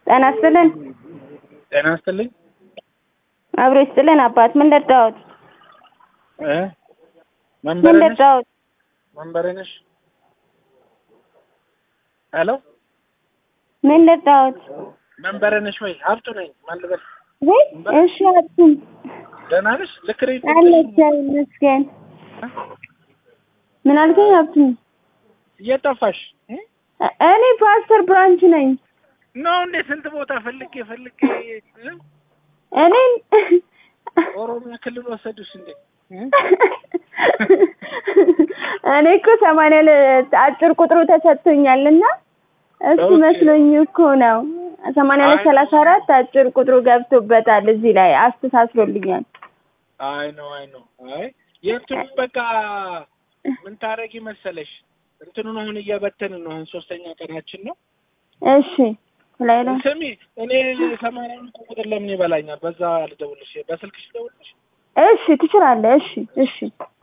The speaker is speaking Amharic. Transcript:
ጤና ይስጥልን። ጤና ይስጥልኝ። አብሮ ይስጥልን። አባት ምን ልርዳዎት? እ ምን መንበሬ ነሽ? ልርዳዎት? መንበሬ ነሽ? ሄሎ ምን ልርዳዎት? መንበሬ ነሽ ወይ? ሀብቱ ነኝ። ማን ልበል? ወይ እሺ፣ አብቱም ደህና ነሽ? ልክ ነኝ? አለ እግዚአብሔር ይመስገን። ምን አልከኝ? አብቱም እየጠፋሽ እ? እኔ ፓስተር ብራንች ነኝ። ነው እንዴ? ስንት ቦታ ፈልጌ ፈልጌ እ? እኔ ኦሮሚያ ክልል ወሰዱሽ እንዴ? እ? እኔ እኮ ሰማንያ ሁለት አጭር ቁጥሩ ተሰጥቶኛል እና እሱ ኦኬ። መስሎኝ እኮ ነው። ሰማንያ ሁለት አይ። ሰላሳ አራት አጭር ቁጥሩ ገብቶበታል እዚህ ላይ አስተሳስሮልኛል። አይ ነው አይ ነው አይ የእንትኑ በቃ ምን ታረጊ መሰለሽ እንትኑን አሁን እየበተንን ነው። አሁን ሶስተኛ ቀናችን ነው። እሺ ላይ ላይ ስሚ እኔ ሰማንያውን እኮ ቁጥር ለምን ይበላኛል? በዛ ልደውልሽ፣ በስልክሽ ልደውልሽ። እሺ ትችላለህ። እሺ እሺ